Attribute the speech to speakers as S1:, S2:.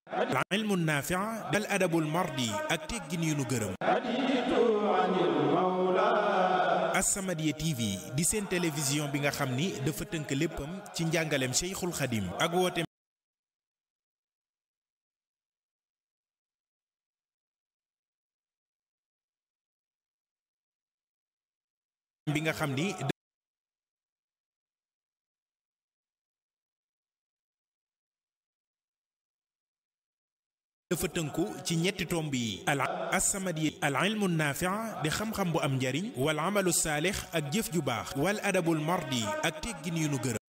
S1: al ilmu naafi'a dal adabul mardi ak teggin yu nu gërëm As-Samadiyya TV di seen télévision bi nga xam ni dafa tënk léppam ci njàngaleem Cheikhul Khadim ak wooteem bi nga xam ni dafa tënku ci ñetti tomb yi al As-Samadiyya al ilmu naafi'a di xam-xam bu am njariñ wal amalu saalix ak jëf ju baax wal adabul mardi ak teggin yu nu gërëm